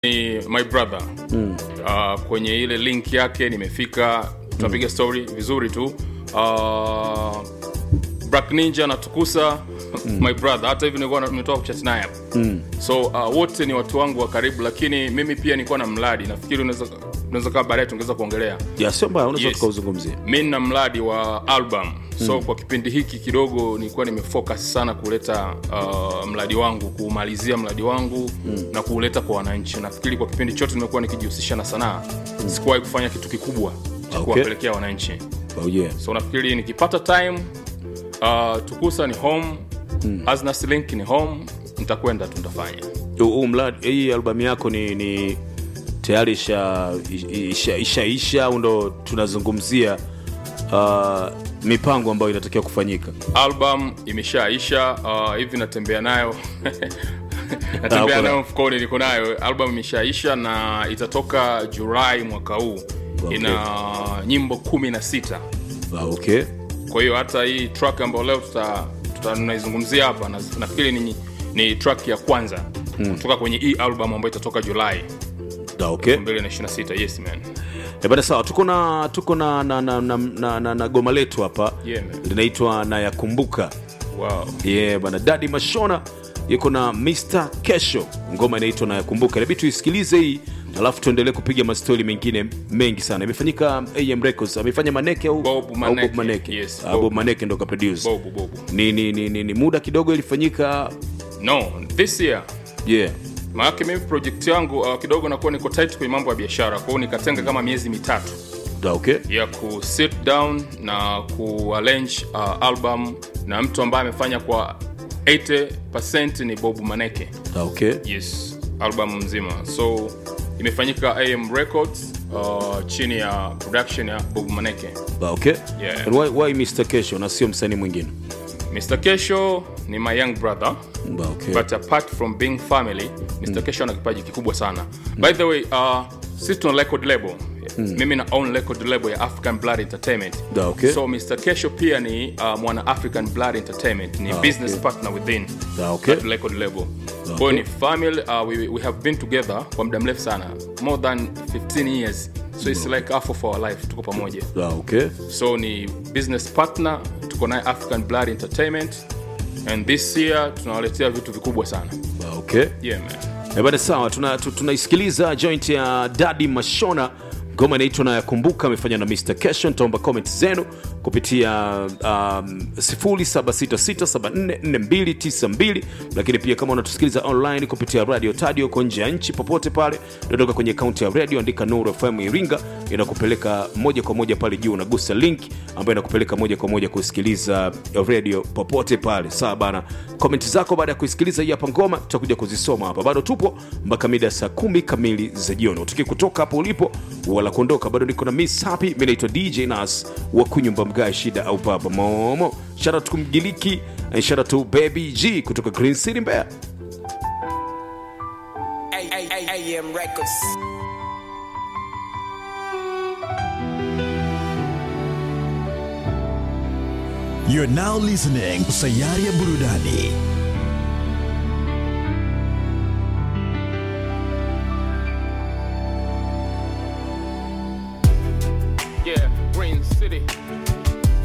ni my brother mm. uh, kwenye ile link yake nimefika tunapiga mm. story vizuri tu uh, Black Ninja na Tukusa mm. my brother hata hivi nilikuwa nimetoka kuchat naye hapa mm. so uh, wote ni watu wangu wa karibu lakini mimi pia nilikuwa na mradi nafikiri unaweza unaweza kama baadaye tungeweza kuongelea ya sio mbaya unaweza Yes. tukauzungumzia mi nina mradi wa album so mm. kwa kipindi hiki kidogo nilikuwa nimefocus sana kuleta uh, mradi wangu kuumalizia mradi wangu mm. na kuuleta kwa wananchi nafikiri kwa kipindi chote nimekuwa nikijihusisha na sanaa mm. sikuwahi kufanya kitu kikubwa cha Okay. kuwapelekea wananchi oh, yeah. so nafikiri nikipata time uh, tukusa ni home mm. Aznas link ni home nitakwenda tu nitafanya huu mradi hii albamu yako ni, ni tayari isha isha, isha, isha au ndo tunazungumzia uh, mipango ambayo inatakiwa kufanyika album imeshaisha uh, hivi natembea nayo Ah, natembea uko nayo na- mfukoni niko nayo album imeshaisha na itatoka julai mwaka huu Okay. ina nyimbo kumi na sita ah, okay kwa hiyo hata hii track ambayo leo tuta, tuta tunaizungumzia hapa na, nafikiri ni, ni track ya kwanza hmm. kutoka kwenye hii album ambayo itatoka julai ah, okay 226 yes man Eh, bada sawa tuko na tuko na na, na, na, na, na, na goma letu hapa Yeah, man. linaitwa nayakumbuka wow yeah, bana dadi mashona yuko na mr kesho ngoma inaitwa nayakumbuka inabidi tuisikilize hii alafu tuendelee kupiga mastori mengine mengi sana imefanyika am records amefanya maneke au Bob au Maneke. bob maneke Yes, Ah, Bob. bob maneke ndo kaproduce bobu bobu ni, ni, ni, ni, ni muda kidogo ilifanyika no this year yeah maanake mimi project yangu uh, kidogo nakuwa niko tight kwenye mambo ya biashara kwao nikatenga kama miezi mitatu Da, okay ya ku sit down na ku arrange uh, album na mtu ambaye amefanya kwa 80 ni bobu maneke Da, okay yes album mzima so imefanyika am records uh, chini ya production ya bobu maneke Da, okay Yeah. And why, why mr kesho na sio msanii mwingine mr kesho ni my young brother Da, okay but apart from being family mr kesho ana kipaji kikubwa sana by the way uh, sisi tuna record label mimi na own record label ya african blood entertainment Da, okay. so mr kesho pia ni uh, mwana african blood entertainment ni business okay. partner within Da, okay. that record label kwayo ni family uh, we, we have been together kwa muda mrefu sana more than 15 years so it's like half of our life tuko pamoja Da, okay so ni business partner tuko naye african blood entertainment and this year tunawaletea vitu vikubwa sana Da, okay yeah man Eh, bana sawa tunaisikiliza tuna tunaisikiliza joint ya dadi mashona ngoma inaitwa na yakumbuka amefanya na mr kesho nitaomba comment zenu kupitia um, 0766744292 lakini pia kama unatusikiliza online kupitia radio tadio uko nje ya nchi popote pale dondoka kwenye akaunti ya radio andika nuru fm iringa inakupeleka moja kwa moja pale juu unagusa link ambayo inakupeleka moja kwa moja kusikiliza radio popote pale sawa bana komenti zako baada ya kuisikiliza hii hapa ngoma tutakuja kuzisoma hapa bado tupo mpaka mida ya saa kumi kamili za jioni utuki kutoka hapo ulipo wala kuondoka bado niko na miss happy mi naitwa dj nas wa kunyumba mgae shida au baba momo shara kumgiliki na shara tu baby g kutoka green city mbea AM Records. You're now listening to Sayari ya Burudani